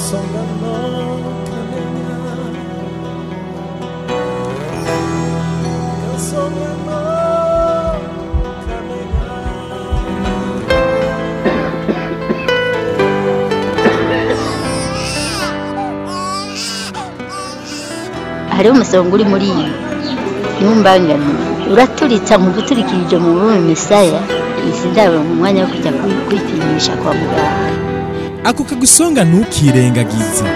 kansonga no kamenya kansonga no kamenya hariho umusonga uri muri iyi ntumbangane uraturitsa mu guturikirije mu bume misaya izi ndabo mu mwanya wo kujya kwi- kwipimisha kwa muganga ako kagusonga ntukirengagize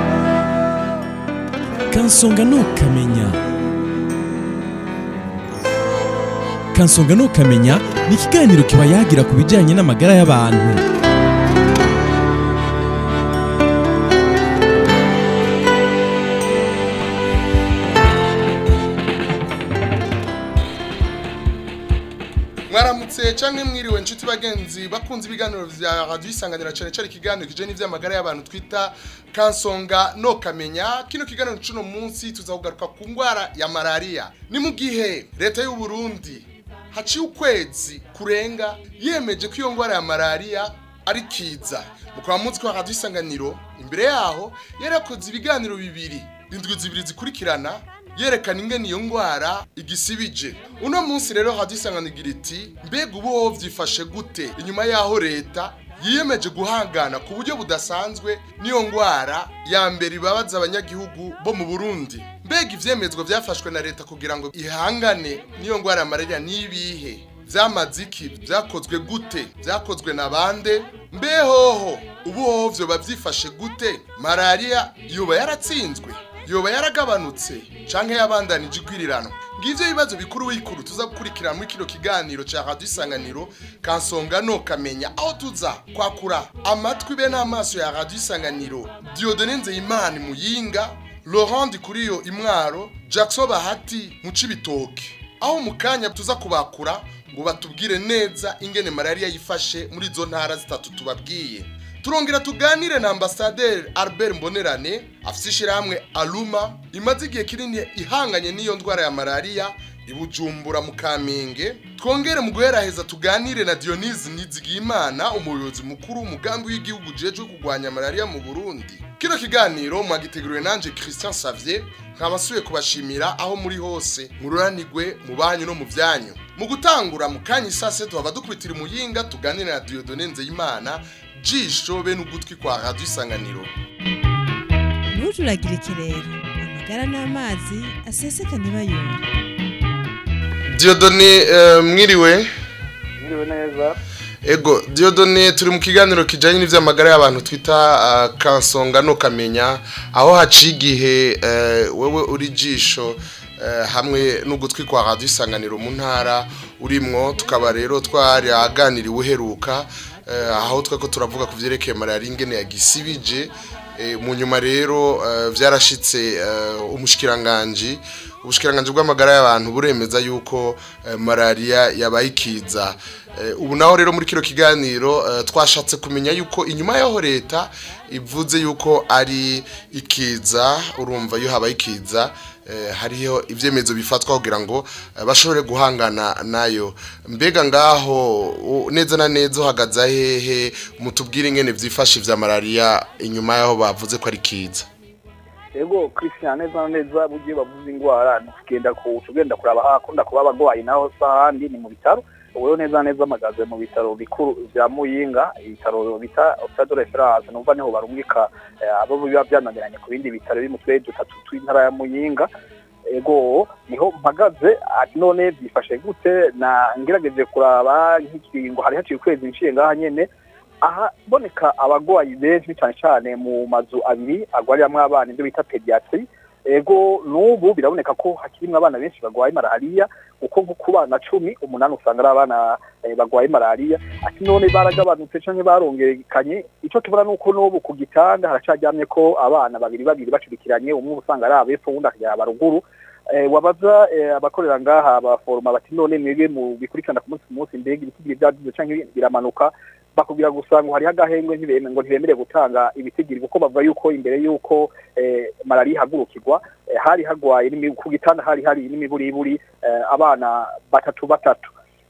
kansonga ntukamenya kansonga ntukamenya ni ikiganiro kiba yagira ku bijyanye n'amagara y'abantu mwaramutse canke mwiriwe inshuti bagenzi bakunze ibiganiro vya radio isanganira cane cane ikiganiro kije n'ivy'amagara y'abantu twita kansonga no kamenya kino kiganiro cuno munsi tuzakugaruka ku ngwara ya malaria ni mu gihe leta y'u Burundi haciye ukwezi kurenga yemeje ko iyo ngwara ya malaria ari kiza mukaba muzi ko radio isanganiro imbere yaho yarakoze ibiganiro bibiri indwi zibiri zikurikirana yerekana ingene iyo ngwara igisibije uno munsi rero hadisanganigira iti mbega ubu wowe vyifashe gute inyuma yaho leta yiyemeje guhangana ku buryo budasanzwe n'iyo ngwara ya mbere ibabaza abanyagihugu bo mu burundi mbega ivyemezwa vyafashwe na leta kugira ngo ihangane n'iyo ngwara ya malaria n'ibihe vyamaze iki vyakozwe gute vyakozwe na bande mbehoho ubu hoho vyoba vyifashe gute malaria yoba yaratsinzwe yoba yaragabanutse canke yabandanije igwirirano ngivyo ibibazo bikuru bikuru tuza gukurikirana muri kino kiganiro ca radio isanganiro kansonga no kamenya aho tuza kwakura amatwi be n'amaso ya radio isanganiro diodone nzeyimana muyinga laurent kuriyo imwaro jackson bahati mu cibitoke aho mu kanya tuza kubakura ngo batubwire neza ingene malaria yifashe muri izo ntara zitatu tubabwiye turongera tuganire na ambasaderi albert mbonerane afite ishyirahamwe aluma imaze igihe kinini ihanganye n'iyo ndwara ya malaria ibujumbura mu kamenge twongere mu guheraheza tuganire na dionise nizigiyimana umuyobozi mukuru w'umugambi w'igihugu ujejwe kurwanya malaria mu burundi kino kiganiro mwagiteguriwe nanje christian savier nkaba nsubiye kubashimira aho muri hose mururanirwe mu banyu no mu byanyu mu gutangura mu kanya isase tuhava dukubitira umuyinga tuganire na diodone nzeyimana jisho be n'ugutwi kwa radio isanganiro ntujuragire ikirere amagara n'amazi aseseka ntibayumve diodone eh, mwiriwe Mwiriwe neza ego diodone turi mu kiganiro kijanye n'ivy'amagara y'abantu twita uh, kansonga no kamenya aho haciye igihe uh, wewe uri jisho uh, hamwe n'ugutwi kwa radio isanganiro mu ntara urimwo tukaba rero twari aganiriwe uheruka uh, aho twako turavuga ku vyerekeye malaria ingene yagisibije Eh, mu nyuma rero eh, vyarashitse eh, umushikiranganji ubushikiranganje bw'amagara y'abantu buremeza yuko eh, malaria yabaye ikiza Eh, ubu naho rero muri kino kiganiro eh, twashatse kumenya yuko inyuma yaho leta ivuze yuko ari ikiza urumva iyo habaye ikiza eh, hariho ivyemezo bifatwa kugira ngo eh, bashobore guhangana nayo mbega ngaho u- neza na neza uhagaze hehe mutubwire ingene vyifashe vya malaria inyuma yaho bavuze ko ari kiza ego christian neza na neza bugiye bavuze ingwara tugenda ku tugenda kuraba hakunda kuba abagwayi naho sahandi ni mu bitaro ubu neza na neza amagaze mu bitaro bikuru vya muyinga ibitaro bita hôpital de référence numva niho barungika eh, abo biba byananiranye ku bindi bitaro biri mu turere dutatu tw'intara ya muyinga ego niho mpagaze ati none byifashe gute na ngerageje kuraba nk'ikiringo hari haciye ukwezi nciye ngaha nyene aha boneka abagwayi benshi cyane cyane mu mazu abiri agwariramwo abana ibyo bita pediatri ego n'ubu biraboneka ko hakirimwo abana benshi bagwaye malariya kuko nko ku bana cumi umunani usanga ari abana eh, bagwaye malariya ati none baragabanutse canke barongerekanye ico tubona nuko n'ubu ku gitanda haracaryamye ko abana babiri babiri bacurikiranye umwe usanga ari abepfo uwundi akaryama ruguru eh, wabaza eh, abakorera ngaha abaforoma bati none mwebwe mu bikurikirana ku munsi ku munsi mbega ibitigiri vyaduze canke biramanuka bakubwira gusa ngo hariho agahengwe ntibeme ngo ntibemere gutanga ibitigiri kuko bavuga yuko imbere yuko eh, malariya ihagurukirwa hari hagwaye ku gitanda hari hari n'imiburiburi abana batatu batatu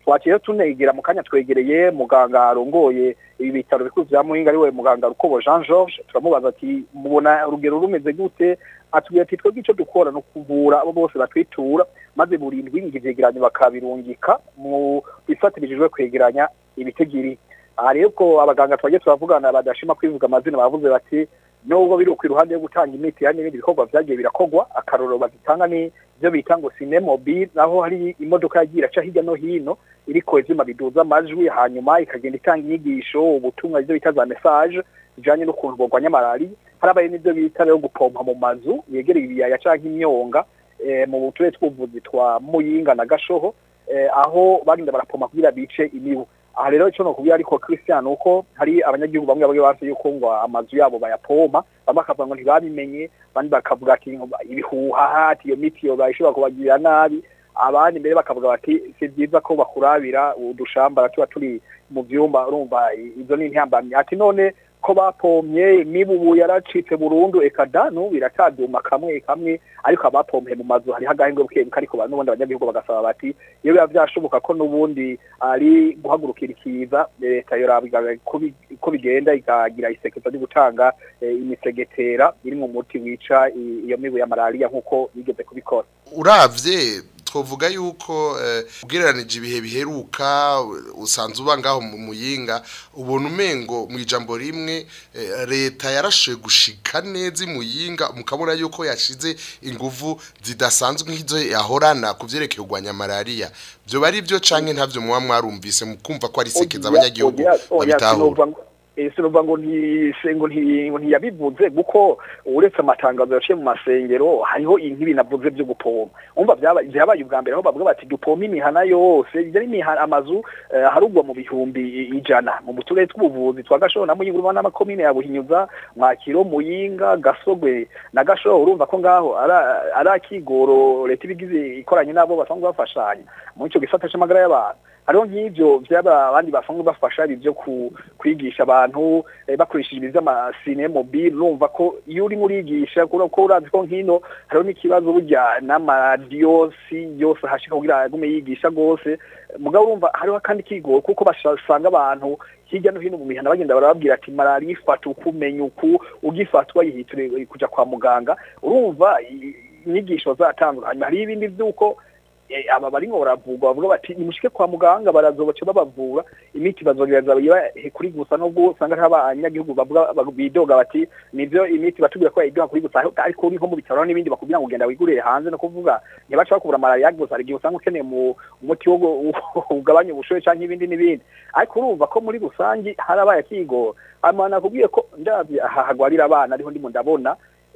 twaciye tunegera mu kanya twegereye muganga arongoye ibi bitaro bikuru vya muhinga ariwe muganga rukobo jean george turamubaza ati mubona urugero rumeze gute atubwira ati twebwe ico dukora no kuvura abo bose batwitura maze burindwi ivyegeranyo bakabirungika mu bifatirijwe kwegeranya ibitegiri aha rero ko abaganga twagiye turavugana badashima kwivuga amazina bavuze bati nubwo biri ku iruhande yo gutanga imiti hari n'ibindi bikorwa vyagiye birakorwa akarorero bazitanga ni ivyo bita ngo sinemobile naho hari imodoka yagiye iraca hirya no hino iriko ivyuma biduza amajwi hanyuma ikagenda itanga inyigisho ubutumwa ivyo bita za message bijanye n'ukuntu borwanya malariya harabaye n'ivyo bita rero gupompa mu mazu yegereye ibiyaya canke imyonga eh, mu turere tw'ubuvuzi twa muyinga na gashoho eh, aho bagenda barapompa kugira bice imibu aha rero icyo nokubwira ariko christian uko hari abanyagihugu bamwe bamwe banse yuko ngo amazu yabo bayapompa bamwe bakavuga ngo ntibabimenye abandi bakavuga ati ibihuha ati iyo miti yo bayishobora kubagirira nabi abandi mbere bakavuga bati si byiza ko bakurabira udushamba tuba turi mu byumba urumva izo ni intambamyi ati none ko bapomye imibubu yaracitse burundu eka danu birataduma kamwe kamwe ariko abapomye mu mazu hari hagahengwe bukebuka ariko n'ubundi abanyagihugu bagasaba bati iyo biba byashoboka ko n'ubundi ari guhagurukira ikiza leta yorabiga ko bigenda ikagira isekeza ryo gutanga imisegetera iri mu muti wica iyo mibu ya malariya nk'uko bigeze kubikora uravye twovuga yuko ugereranije ibihe biheruka usanze uba ngaho mu muyinga ubona umengo mu ijambo rimwe leta yarashoye gushika neza imuyinga mukabona yuko yashize inguvu zidasanzwe nk'izo yahorana ku byerekeye kurwanya malariya byo bari byo canke ntavyo muba mwarumvise mukumva ko ari sekeza abanyagihugu babitahura sinuva ngo ngo ntiyabivuze kuko uretse amatangazo yaciye mu masengero hariho inkibi navuze byo gupoma umva byabaye ubwa mbere aho bavuga bati dupoma imihana yose ibyo ari amazu harugwa mu bihumbi ijana mu turere tw'ubuvuzi twa gashoho na muyinga n'amakomine ya buhinyuza mwakiro muyinga gasogwe na gashoho urumva ko ngaho ari akigoro leta ibigize ikoranye n'abo basanzwe bafashanya muri icyo gisata cy'amagara y'abantu hariho nk'ibyo byaba abandi basanzwe bafasha ibyo kwigisha abantu bakoresheje ibintu by'amasine mobile urumva ko iyo urimo urigisha ko urazi ko nk'ino hariho n'ikibazo burya n'amadiyosi yose hashika kugira agume yigisha rwose mugabo urumva hariho kandi kigo kuko basanga abantu hirya no hino mu mihanda bagenda barababwira ati malariya ifata uku umenya uku ugifatwa yihiture kujya kwa muganga urumva inyigisho zatandukanye hariho ibindi by'uko aba bari ngo baravurwa bavuga bati nimushike kwa muganga barazobaca babavura imiti bazogereza kuri gusa nubwo usanga hari abanyagihugu bavuga bidoga bati nivyo imiti batubwira ko yayidoga kuri gusa ariko uri nko mu bitaro n'ibindi bakubwira ngo ugenda wigurire hanze no kuvuga ntibaca bakubura malariya gusa hari igihe usanga ukeneye mu umuti wo ugabanya ubushoye canke ibindi n'ibindi ariko urumva ko muri rusangi harabaye akigo amana nakubwiye ko ndavye aha hagwarira abana ariho ndimo ndabona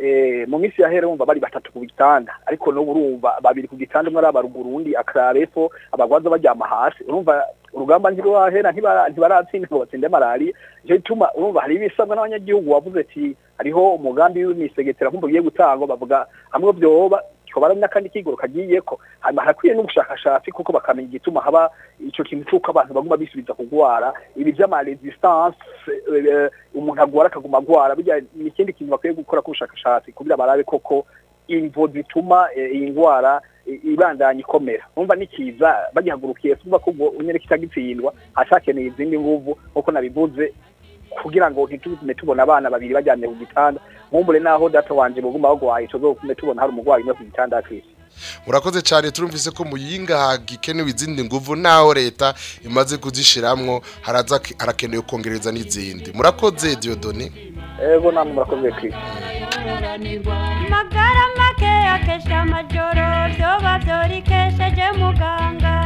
mu minsi yahera wumva bari batatu ku gitanda ariko n'ubu urumva babiri ku gitanda umwe ari abaruguru undi akarara epfo abagwaza baryama hasi urumva urugamba ntirwahera ntibaratsinda ngo batsinde malariya nicyo gituma urumva hari ibisabwa n'abanyagihugu wavuze ati hariho umugambi w'imisegetera nk'umva ugiye gutangwa bavuga hamwe byoba kikaba ari n'akandi kigoro kagiye ko harakwiye n'ubushakashatsi kuko bakamenya igituma haba icyo kintu cy'uko abantu baguma bisubiza kugwara ibi by'amaresistance umuntu agwara akaguma agwara bijya ni ikindi kintu bakwiye gukora k'ubushakashatsi kugira barabe koko imvo zituma iyi ndwara ibandanya ikomera numva nikiza bagihagurukiye tuvuga ko ubwo unyere kitagitsindwa hacakeneye izindi nguvu nk'uko nabivuze kugira ngo ntitume tubona abana babiri bajyanye ku gitanda nkumbure naho data wanje buguma bagwaye tuzokume tubona hari umurwayi umwe ku gitanda kwisi murakoze cyane turumvise ko muyinga hagikenewe izindi nguvu naho leta imaze kuzishiramwo haraza harakenewe kongereza n'izindi murakoze Diodone ego namwe murakoze Chris magara make akesha amajoro vyoba vyorikesheje muganga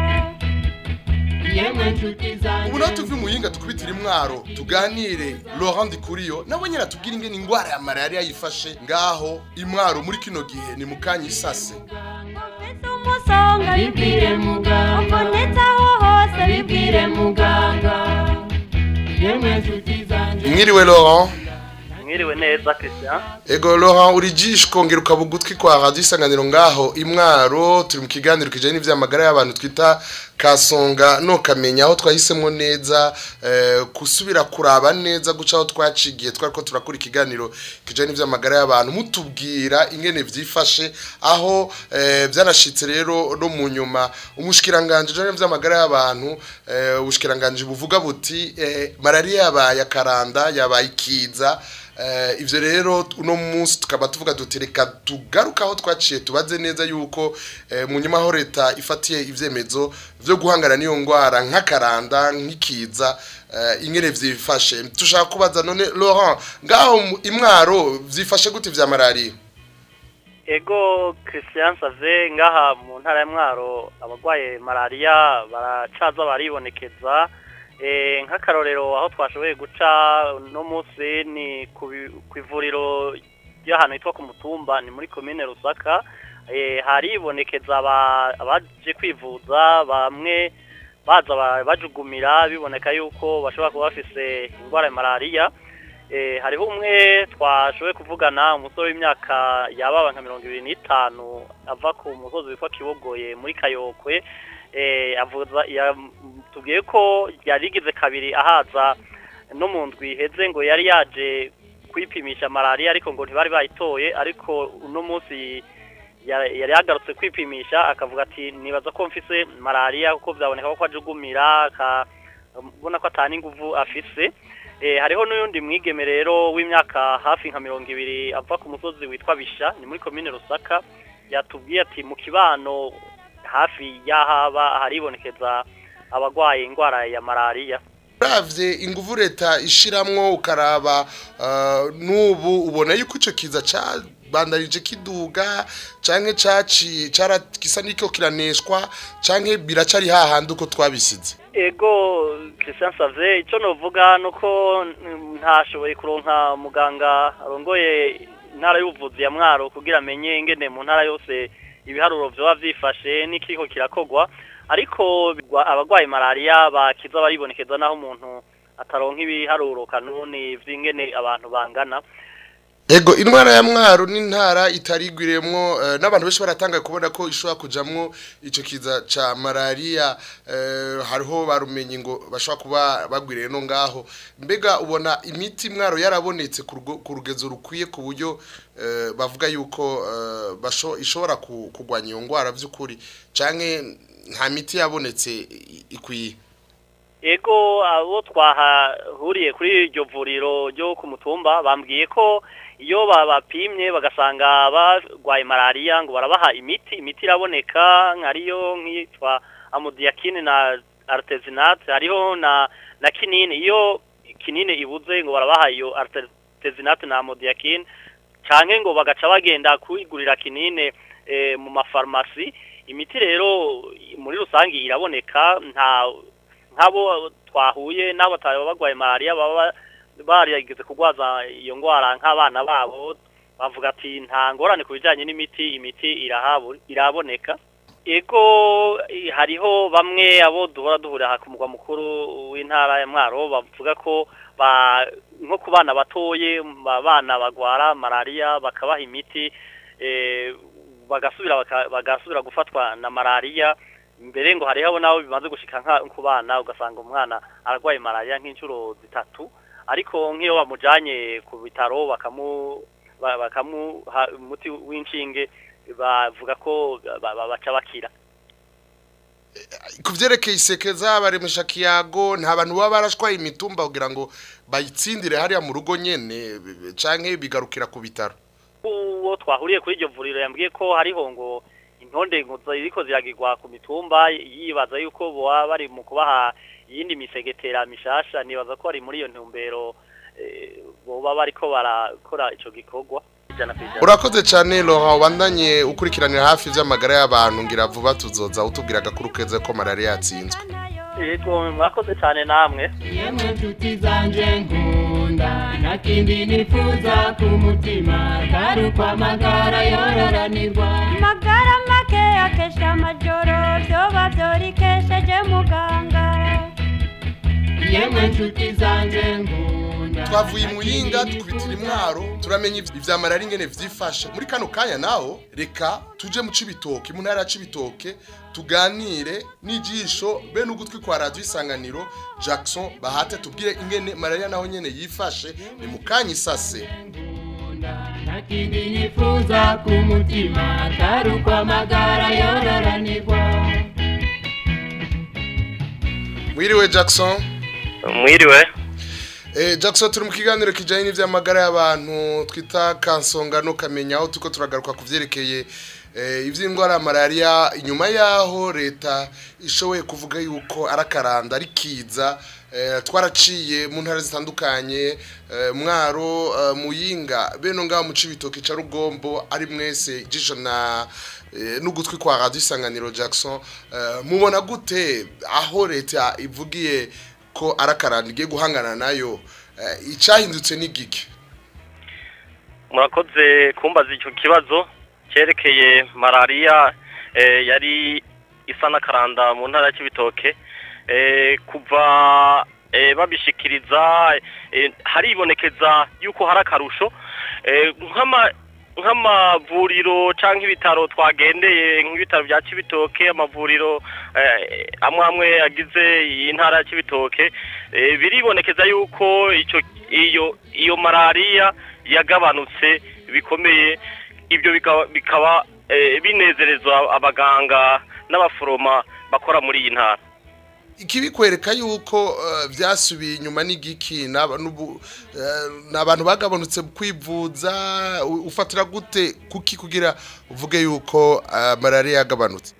ubu naho tuvi muyinga tukubitira imwaro tuganire Laurent Kuriyo nawe nyine atubwira ingene ingwara ya malaria yifashe ngaho imwaro muri kino gihe ni mukanya isase ufite umusonga bibwire muganga ubonetse aho hose bibwire muganga mwiriwe Laurent mwiriwe neza christian ego Laurent uri jisho kongera ukaba ugutwi kwa radiyo isanganiro ngaho imwaro turi mu kiganiro kijyanye n'iby'amagara y'abantu twita kasonga nokamenya aho twahisemo neza eh, gusubira kuraba neza guca aho twacigiye twari ko turakora ikiganiro kijyanye n'iby'amagara y'abantu mutubwira ingene byifashe aho eh, byanashitse rero no mu nyuma umushikiranganje ujyanye n'iby'amagara y'abantu eh, ubushikiranganje buvuga buti eh, malariya yabaye akaranda yabaye ikiza Eh, ivyo rero uno munsi tukaba tuvuga duti reka tugaruka aho twaciye tubaze neza yuko eh, mu nyuma aho leta ifatiye ivyemezo vyo guhangana n'iyo ngwara nk'akaranda nk'ikiza eh, ingene vyifashe tushaka kubaza none Laurent ngaho mu- imwaro vyifashe gute vya malariya ego christian save ngaha mu ntara ya mwaro abarwaye malariya baracaza baribonekeza Eh, nk'akarorero aho twashoboye guca no munsi ni ku bi- ku ivuriro ry'ahantu hitwa ku mutumba ni muri komine rusaka Eh, haribonekeza aba- abaje kwivuza bamwe baza ba- bajugumira biboneka yuko bashobora kuba bafise indwara ya malariya Eh, hariho umwe twashoboye kuvugana umusore w'imyaka yababa nka mirongo ibiri n'itanu ava ku musozi witwa kibogoye muri kayokwe eh, avuza yatubwiye ko yari igize kabiri ahaza no mu ndwi iheze ngo yari yaje kwipimisha malariya ariko ngo ntibari bayitoye ariko uno munsi ya- yari yagarutse kwipimisha akavuga ati nibaza ko mfise malariya kuko byaboneka ko ajugumira akabona ko atana inguvu afise Eh, hariho n'uyundi mwigeme rero w'imyaka hafi nka mirongo ibiri ava ku musozi witwa bisha ni muri komine rusaka yatubwiye ati mu kibano hafi y'ahaba haribonekeza abarwaye indwara ya malariya uravye inguvu leta ishiramwo ukaraba uh, n'ubu ubona yuko ico kiza cabandanije kiduga canke caci cara gisa n'iko kiraneshwa canke biracari hahandi uko twabisize ego christian save icyo novuga ni uko mm, ntashoboye kuronka muganga arongoye intara y'ubuvuzi ya mwaro kugira amenye ingene mu ntara yose ibiharuro vyoba vyifashe n'ikiriko kirakogwa ariko bigwa- abarwaye malariya bakiza baribonekeza naho umuntu ataronka ibiharuro kanuni vy'ingene abantu bangana Ego intwara ya mwaro n'intara itarigwiremwo uh, n'abantu benshi baratanga kubona ko ishobora kujamwo ico kiza ca malaria uh, hariho barumenye ngo bashobora kuba bagwiriye no ngaho mbega ubona imiti mwaro yarabonetse ku rugo- ku rugezo rukwiye ku buryo uh, bavuga yuko uh, basho ishobora ku- kugwanya iyo ngwara vy'ukuri canke nta miti yabonetse i- ikwiye ego abo twahahuriye kuri iryo vuriro ryo ku mutumba bambwiye ko iyo babapimye bagasanga barwaye malariya ngo barabaha imiti imiti iraboneka nkariyo nk'iyitwa amodiyakine na artesinate hariho na na kinini iyo kinini ibuze ngo barabaha iyo artesinate na amodiyakine canke ngo bagaca bagenda kwigurira kinine eh, mu mafarumasi imiti rero muri rusange iraboneka nta nk'abo twahuye n'abo batari barwaye malariya baba barigeze kurwaza iyo ndwara nk'abana babo bavuga ati nta ngorane ku bijyanye n'imiti imiti irahabu iraboneka ego eh, hariho bamwe abo duhora duhurira aha ku mugwa mukuru w'intara ya mwaro bavuga ko ba nko ku bana batoye abana bagwara malariya bakabaha imiti eh, bagasubira baka- bagasubira gufatwa na malariya mbere ngo hariho nabo bimaze gushika nka ku bana ugasanga umwana ararwaye malariya nk'inshuro zitatu ariko nk'iyo bamujanye ku bitaro bakamu ba- bakamuha umuti w'inshinge bavuga ko ba- ba- baca bakira ku vyerekeye isekeza baremesha kiyago nta bantu baba barashwaye imitumba kugira ngo bayitsindire hariya mu rugo nyene b- canke bigarukira ku bitaro uwo twahuriye kuri iryo vuriro yambwiye ko hariho ngo intonde ngo ziriko ziragirwa ku mitumba yibaza yuko boba bari mu kubaha iyindi misegetera mishasha nibaza ko ari muri iyo ntumbero eh, boba bariko barakora ico gikorwa ijana ku ijana urakoze cane Laurent ubandanye ukurikiranira hafi vy'amagara y'abantu ngira vuba tuzoza utubwira agakuru keza ko malaria yatsinzwe yego mwakoze cyane namwe yemwe nshuti zanje nkunda nta kindi nifuza ku mutima atari uko amagara yororanirwa magara make akesha amajoro vyoba vyorikesheje muganga yemwe nshuti zanje nkunda twavuye imuyinga dukubitira imwaro turamenya ivy- ivya malariya ingene vyifashe muri kano kanya naho reka tuje mu cibitoke mu ntara ya cibitoke tuganire n'ijisho be n'ugutwi kwa radiyo isanganiro jackson bahate tubwire ingene malariya naho nyene yifashe ni mu kanya isase nta kindi nifuza ku mutima atari uko amagara yororanirwa mwiriwe jackson mwiriwe Eh, Jackson turi mu kiganiro kijanye n'ivy'amagara y'abantu twita kansonga no kamenya aho tuko turagaruka ku vyerekeye eh, ivy'indwara ya malaria inyuma yaho leta ishoboye kuvuga yuko arakaranda ari kiza eh, twaraciye mu ntara zitandukanye eh, mwaro eh, muyinga beno ngaho mu cibitoke ca rugombo ari mwese ijisho na eh, n'ugutwi kwa radio isanganiro Jackson eh, mubona gute aho leta ivugiye ko arakaranda igiye guhangana nayo eh, icyahindutse n'igiki murakoze kumbaza icyo kibazo cyerekeye malariya eh, yari isa n'akaranda mu ntara ya Cibitoke eh, kuva eh, babishikiriza eh, haribonekeza yuko hari akarusho eh, nk'ama nk'amavuriro cyangwa ibitaro twagendeye nk'ibitaro bya Cibitoke amavuriro eh, amwe amwe agize iyi ntara ya Cibitoke eh, biribonekeza yuko icyo iyo iyo malariya yagabanutse bikomeye ibyo bikaba, bikaba eh, binezereza abaganga n'abaforoma bakora muri iyi ntara ikibikwereka yuko eh, byasubiye inyuma n'igiki n'aba- n'ubu- eh, n'abantu bagabanutse kwivuza u- ufatira gute kuki kugira uvuge yuko eh, malaria yagabanutse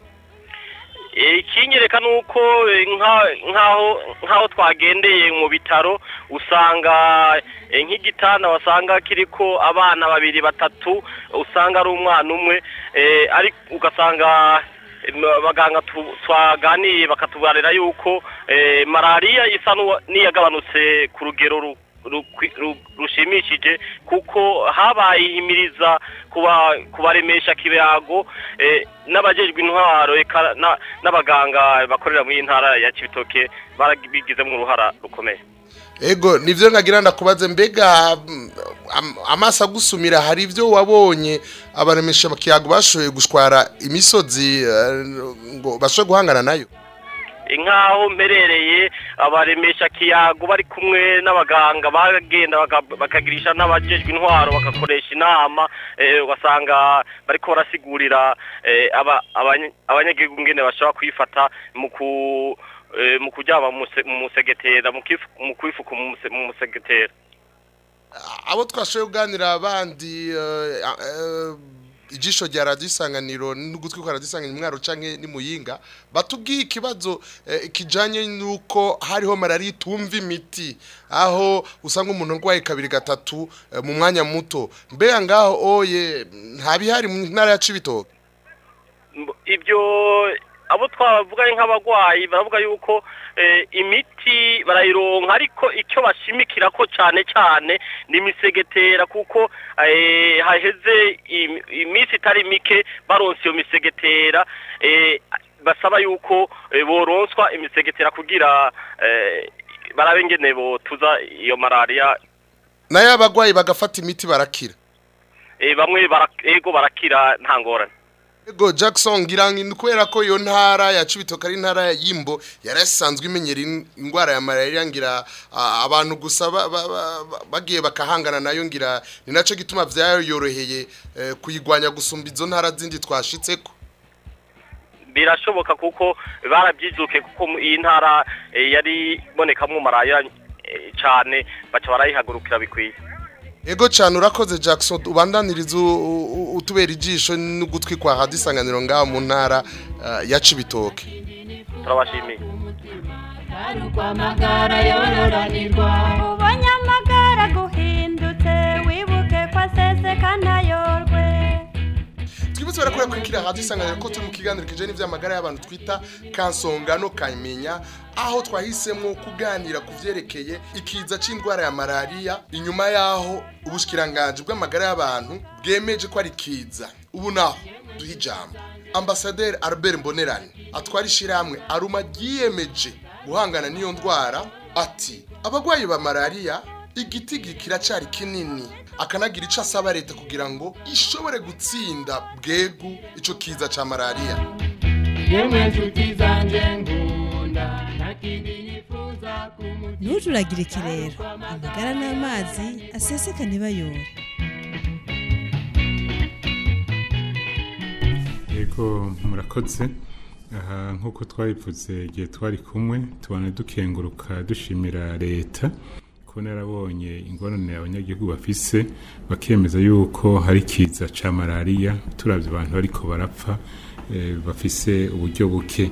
Eh, ikinyereka nuko eh, nka- nkaho nkaho twagendeye mu bitaro usanga eh, nk'igitanda wasanga kiriko abana babiri batatu usanga ari umwana umwe eh, ari ugasanga eh, abaganga tu- twaganiye bakatubarira yuko eh, malariya isa n'uwa- n'iyagabanutse ku rugero ru- rukwi- ru- rushimishije kuko habaye ihimiriza kuba kubaremesha kibago eh, n'abajejwe intwaro eka na- n'abaganga bakorera muri iyi ntara ya Cibitoke barabigizemo uruhara rukomeye ego nivyo nkagira ndakubaze mbega mm, am- amaso agusumira hari ivyo wabonye abaremesha kiyago bashoboye gushwara imisozi eh, ngo bashoboye guhangana nayo nk'aho mperereye abaremesha kiyago bari kumwe n'abaganga bagenda baka- bakagirisha n'abajejwe intwaro bagakoresha inama eh, ugasanga bariko barasigurira eh, aba- abanye- abanyagihugu ngene bashobora kwifata mu ku eh, mu kuryama mu muse- mu musegetera mu kifu- mu kwifuka mu muse- mu musegetera abo twashoboye kuganira abandi eh, eh, ijisho rya radiyo isanganiro n'ugutwi kwa radiyo isanganiro mwaro canke ni muyinga batubwiye ikibazo eh, kijanye n'uko hariho malariya itumva imiti aho usanga umuntu arwaye kabiri gatatu eh, mu mwanya muto mbega ngaho oye ntabihari mu ntara ya cibitoke Mb- ibyo abo twavuga ari nk'abagwayi baravuga yuko eh, imiti barayironka ariko icyo bashimikira ko cyane cyane ni imisegetera kuko eh, haheze im- iminsi itari mike baronse iyo misegetera eh, basaba yuko eh, boronswa imisegetera kugira eh, barabe ingene botuza iyo malariya nayo abagwayi bagafata imiti barakira eh, bamwe bara- ego barakira nta ngorane Ego Jackson ngira ngo ni kubera ko iyo ntara ya Cibitoke ari intara y'imbo yarasanzwe imenyera in- indwara ya malaria ngira ah, abantu gusa ba- ba- ba- ba- bagiye bakahangana nayo ngira ni naco gituma vyayoroheye eh, kuyigwanya gusumba izo ntara zindi twashitseko birashoboka kuko barabyizuke kuko mu- iyi ntara eh, yari ibonekamo maraya eh, cyane baca barayihagurukira bikwiye Ego cyane urakoze Jackson ubandaniriza u- u- utubera ijisho n'ugutwi kwa hadisanganiro ngaho mu ntara ah, ya Cibitoke turabashimiye atari uko amagara yororanirwa ubonye amagara guhindutse wibuke ko aseseka ntayorwe twibutse barakora kurikira hadi isanganiro ko turi mu kiganiro kijanye n'ivy'amagara y'abantu twita kansonga no kamenya aho twahisemo kuganira ku vyerekeye ikiza c'indwara ya malaria inyuma yaho ubushikiranganje bw'amagara y'abantu bwemeje ko ari kiza ubu naho duha ijambo ambasaderi Albert Mbonerane atwara ishirahamwe aruma ryiyemeje guhangana n'iyo ndwara ati abagwayi ba malaria igiti kiracyari kinini akanagira icyo asaba leta kugira ngo ishobore gutsinda bwegu icyo kiza cya malariya yemwe nshuti zanjye nkunda nta kindi nifuza ku mutima ntujuragirike rero amagara n'amazi aseseka ntibayore yego murakoze aha nk'uko twabivuze igihe twari kumwe tubona dukenguruka dushimira leta ko narabonye ingorane abanyagihugu bafise bakemeza yuko hari ikiza ca malariya turavye abantu bariko barapfa eh, bafise uburyo buke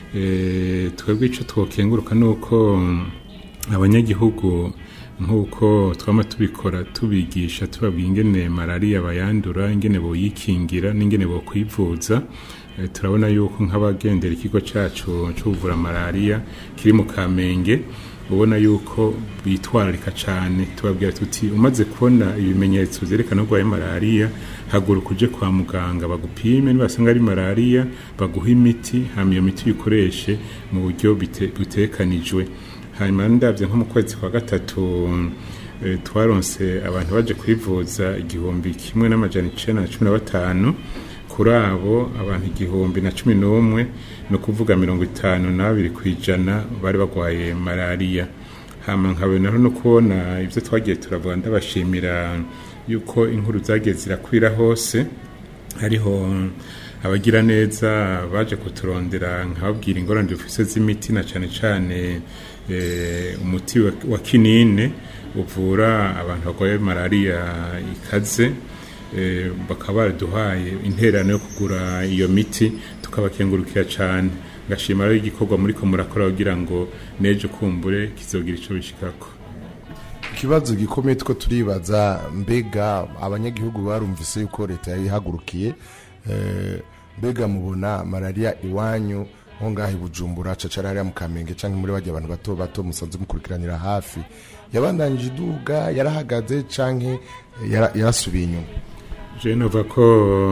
Eh, twebwe ico twokenguruka nuko mm, abanyagihugu nk'uko twama tubikora tubigisha tubabwira ingene malariya bayandura ingene boyikingira n'ingene bokwivuza Eh, turabona yuko nk'abagendera ikigo cacu cyo kuvura malariya kiri mu kamenge ubona yuko bitwararika cyane tubabwira tuti umaze kubona ibimenyetso byerekana ko urwaye malariya haguruka uje kwa muganga bagupime nibasanga ari malariya baguha imiti hama iyo miti uyikoreshe mu buryo bite- butekanijwe hanyuma ndabyo nko mu kwezi kwa gatatu eh, twaronse abantu baje kwivuza igihumbi kimwe n'amajana icenda na cumi na batanu kuri abo abantu igihumbi na cumi n'umwe ni ukuvuga mirongo itanu na babiri ku ijana bari barwaye malariya hama nkabona no kubona ibyo twagiye turavuga ndabashimira yuko inkuru zagiye zirakwira hose hariho abagira neza baje kuturondera nkababwira ingorane dufise z'imiti na cyane cyane eh, umuti wa, wa kinine uvura abantu barwaye malariya ikaze eh, bakaba baraduhaye intererano yo kugura iyo miti tukabakengurukira cyane ngashima rero igikorwa muri ko murakora kugira ngo nejo kumbure kizogira ico bishikako ikibazo gikomeye two turibaza mbega abanyagihugu barumvise yuko leta yari ihagurukiye eh, mbega mubona malariya iwanyu nko ngaho i bujumbura cacara hariya mu kamenge canke muri bajya abantu bato bato musanzwe mukurikiranira hafi yabandanije iduga yarahagaze canke yara- yarasubiye inyuma je nova ko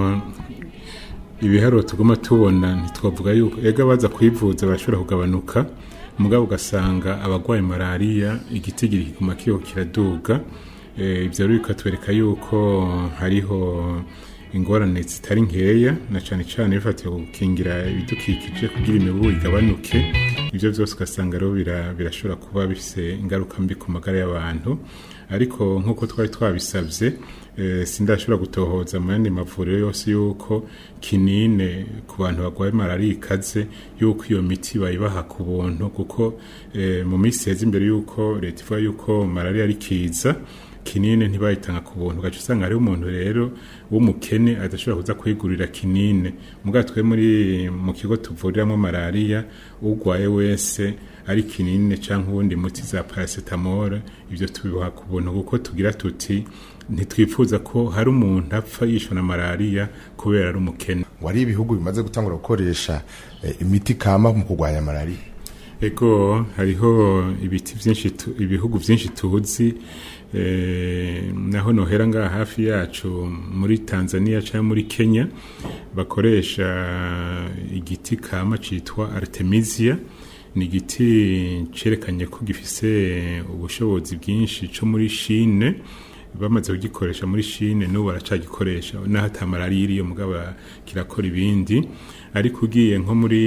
ibiharuro tuguma tubona ntitwavuga yuko ega baza kwivuza bashobora kugabanuka mugabo ugasanga abagwaye malariya igitigiri kiguma kiho kiraduga Eh, ivyo rero bikatwereka yuko hariho ingorane zitari nkeya na cane cane bifatiye ku gukingira ibidukikije kugira imibu igabanuke ivyo vyose ugasanga rero bira- birashobora kuba bifise ingaruka mbi ku magara y'abantu ariko nk'uko twari twabisabye eh, sindashobora gutohoza mu yandi mavuriro yose yuko kinine ku bantu barwaye malariya ikaze yuko iyo miti bayibaha ku buntu kuko eh, mu minsi yeze imbere yuko leta ivuga yuko malariya ari kiza kinine ntibayitanga ku buntu ugaca usanga hariho umuntu rero w'umukene adashobora kuza kwigurira kinine mugabo twe muri mu kigo tuvuriramo malariya urwaye wese ari kinine cyangwa uwundi muti za paracetamol ibyo tubibaha ku buntu kuko tugira tuti ntitwifuza ko hari umuntu apfa yishwe na malariya kubera ari umukene wari ibihugu bimaze gutangura gukoresha eh, imiti kama mu kurwanya malariya ego hariho ibiti byinshi tu- ibihugu byinshi tuzi eh, naho nohera ngaha hafi yacu muri Tanzania cyangwa muri Kenya bakoresha igiti kama citwa Artemisia ni igiti cerekanye ko gifise ubushobozi bwinshi co muri Chine bamaze kugikoresha muri Chine n'ubu baracagikoresha naho ata malariya iriyo mugabo kirakora ibindi ariko ugiye nko muri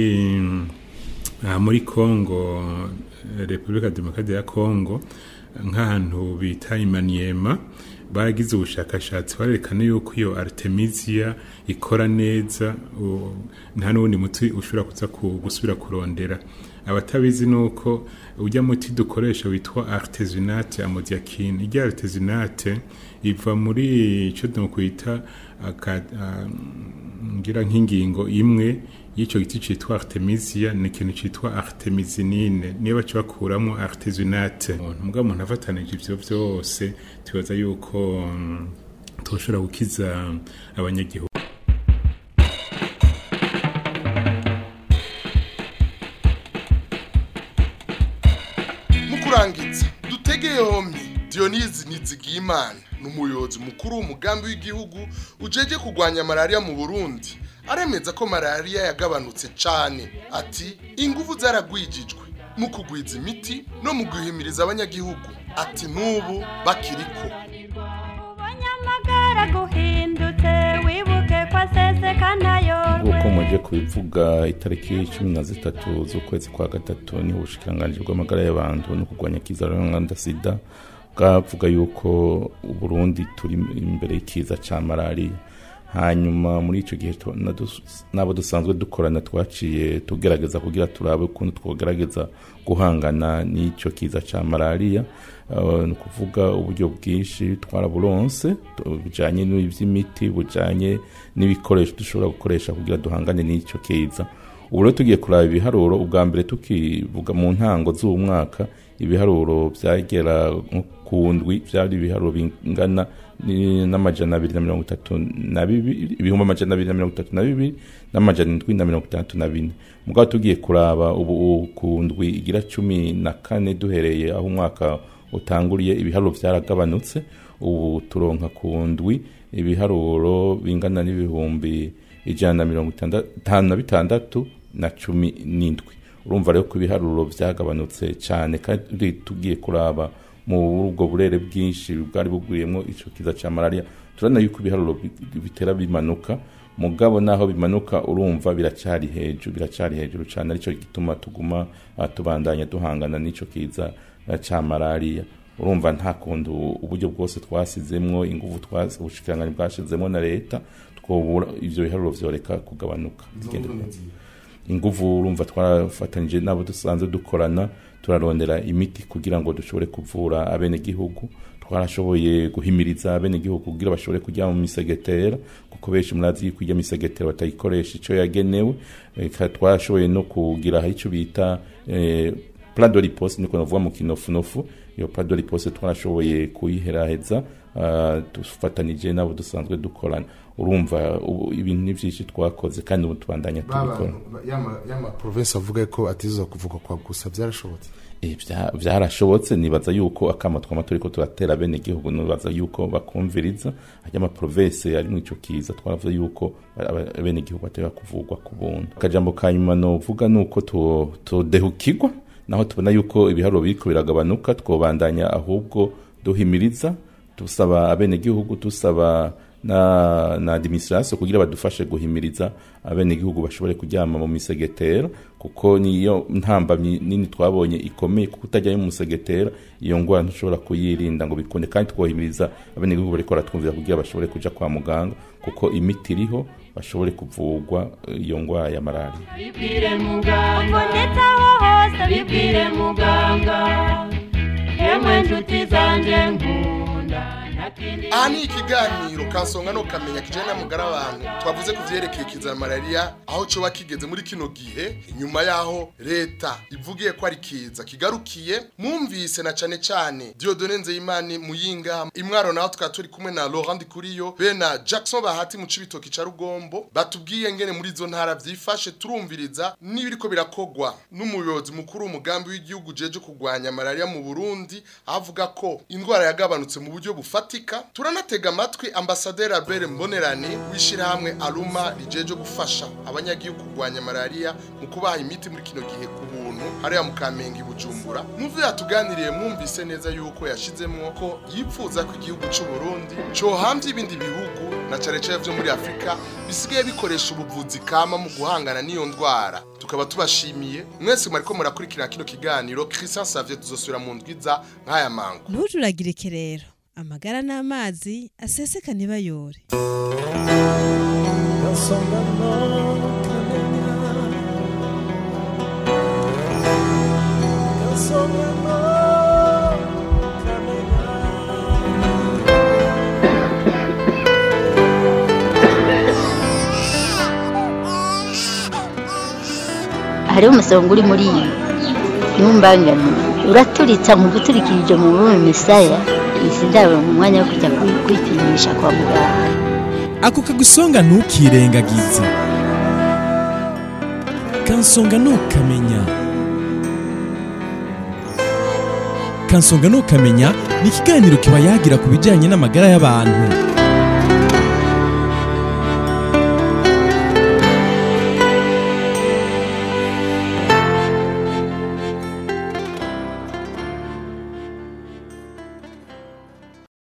aha muri Congo Repubulika Demokarasi ya Congo nk'ahantu bita Imaniema baragize ubushakashatsi barerekana yuko iyo Artemisia ikora neza u- nta n'uwundi muti ushobora kuza ku- gusubira kurondera abatabizi nuko ujya muti dukoresha witwa artesunate amodiakine irya artesunate iva muri icyo nokwita aka- ah, ngira nk'ingingo imwe y'icyo giti cyitwa artemisia ni ikintu cyitwa artemisinine niyo baca bakuramo artesunate mugabo umuntu afatanije ivyo vyose tubaza yuko mm, toshobora gukiza abanyagihugu mu kurangiza dutege yombi diyonizi nizigiyimana ni umuyobozi mukuru w'umugambi w'igihugu ujeje kurwanya malariya mu burundi aremeza ko malariya yagabanutse cyane ati ingufu zaragwijijwe mu kugwiza imiti no mu guhimiriza abanyagihugu ati n'ubu bakiriko amagara guhindutse wibuke ko aseseka ntayorwe nk'uko muje kubivuga itariki cumi na zitatu z'ukwezi kwa gatatu niho ubushikiranganji bw'amagara y'abantu no kurwanya kiza sida bwavuga yuko uburundi turi imbere y'ikiza ca malariya hanyuma muri icyo gihe tu- na dus- n'abo dusanzwe dukorana twaciye tugerageza kugira turabe ukuntu twogerageza guhangana n'icyo kiza cya malariya Uh, ni ukuvuga uburyo bwinshi twaraburonse tu- bujanye n'iby'imiti bujanye n'ibikoresho dushobora gukoresha kugira duhangane n'icyo kiza ubu rero tugiye kuraba ibiharuro ubwa mbere tukivuga mu ntango z'uwo mwaka ibiharuro byagera nko ku ndwi byari ibiharuro bingana ni- n'amajana abiri na mirongo itatu na bibiri ibihumbi amajana abiri na mirongo itatu na bibiri n'amajana indwi na mirongo itandatu na bine mugabo tugiye kuraba ubu ku ndwi igira cumi na kane duhereye aho umwaka utanguriye ibiharuro byaragabanutse ubu turonka ku ndwi ibiharuro bingana n'ibihumbi ijana na mirongo itanu na bitandatu na cumi n'indwi urumva rero ko ibiharuro byagabanutse cyane kandi tugiye kuraba mu ubwo burere bwinshi bwari bugwiriyemo icyo kiza cya malariya turabona yuko ibiharuro bi- bitera bimanuka mugabo naho bimanuka urumva biracyari hejuru biracyari hejuru cyane aricyo gituma tuguma ah, tubandanya duhangana n'icyo kiza ah, cya malariya urumva nta kuntu uburyo bwose twasizemwo ingufu twasi- ubushikiranganji bwashizemo na leta twobura ivyo biharuro vyoreka kugabanuka Bigende neza. inguvu urumva twarafatanyije n'abo dusanzwe dukorana turarondera imiti kugira ngo dushobore kuvura abenegihugu twarashoboye guhimiriza abenegihugu kugira bashobore kujya mu misegetera kuko benshi murazi yuko ijya misegetera batayikoresha icyo yagenewe Eka twarashoboye no kugira icyo bita eh, plan de riposte niko navuga mu kinofunofu iyo plan de riposte twarashoboye kuyiheraheza ah, dufatanije n'abo dusanzwe dukorana urumva ubu ibintu ni byinshi twakoze kandi ubu tubandanya tubikora yama province avuga ko atiza kuvuga kwa gusa byarashobotse Eh, bya- byarashobotse nibaza yuko akama twama turiko turatera bene gihugu nibaza yuko bakumviriza ajya amaprovensi ari mu ico kiza twaravuze yuko bene gihugu batera kuvugwa ku buntu akajambo ka nyuma novuga nuko tu- tudehukirwa naho tubona yuko ibiharuro biriko biragabanuka twobandanya ahubwo duhimiriza dusaba abenegihugu dusaba na, na administration kugira badufashe guhimiriza abenegihugu bashobore kuryama mu misegetera kuko niyo ntambamyi nini twabonye ikomeye kuko utajyayo mu musegetera iyo ngwara ntushobora kuyirinda ngo bikunde kandi twohimiriza abenegihugu bariko baratwumvira kugira bashobore kuja kwa muganga kuko imiti iriho bashobore kuvugwa eh, iyo ngwara ya malariya bibwire muganga ubonetse aho hose bibwire muganga yemwe nshuti zanjye nkunda ntakindi aha ni ikiganiro kansonga no kamenya kijyanye n'amagara abantu twavuze ku byerekeye kiza malariya aho coba kigeze muri kino gihe inyuma y'aho leta ivugiye ko ari kiza kigarukiye mwumvise na cane cane diodone nzeyimana muyinga imwaro naho tukaba turi kumwe na laurent kuriyo be na jackson bahati mu cibitoki ca rugombo batubwiye ngene muri izo ntara vyifashe turumviriza n'ibiriko birakogwa n'umuyobozi mukuru w'umugambi w'igihugu jeje kurwanya malariya mu burundi avuga ko indwara yagabanutse mu buryo bufatika turanatega amatwi ambasaderi albert mbonerane w'ishyirahamwe aruma rijeje gufasha abanyagihugu kurwanya malariya mu kubaha imiti muri kino gihe ku buntu hariya mu kamenge i bujumbura muvi yatuganiriye mwumvise neza yuko yashizemwo ko yipfuza ko igihugu c'u burundi cohamvye ibindi bihugu na cane cane vyo muri afurika bisigaye bikoresha ubuvuzi kama mu guhangana n'iyo ndwara tukaba tubashimiye mwese mwariko murakurikira kino kiganiro christian savie tuzosubira mu ndwiza nk'aya mango ntujuragirike rero amagara n'amazi aseseka ntibayore hariho umusonga uri muri iyi ntumbangane uraturitsa nkuguturikirije mu bume misaya izi ndabo mu mwanya wo kujya kwi- kwipimisha kwa muganga ako kagusonga ntukirengagize kansonga ntukamenya kansonga ntukamenya ni ikiganiro kiba yagira ku bijyanye n'amagara y'abantu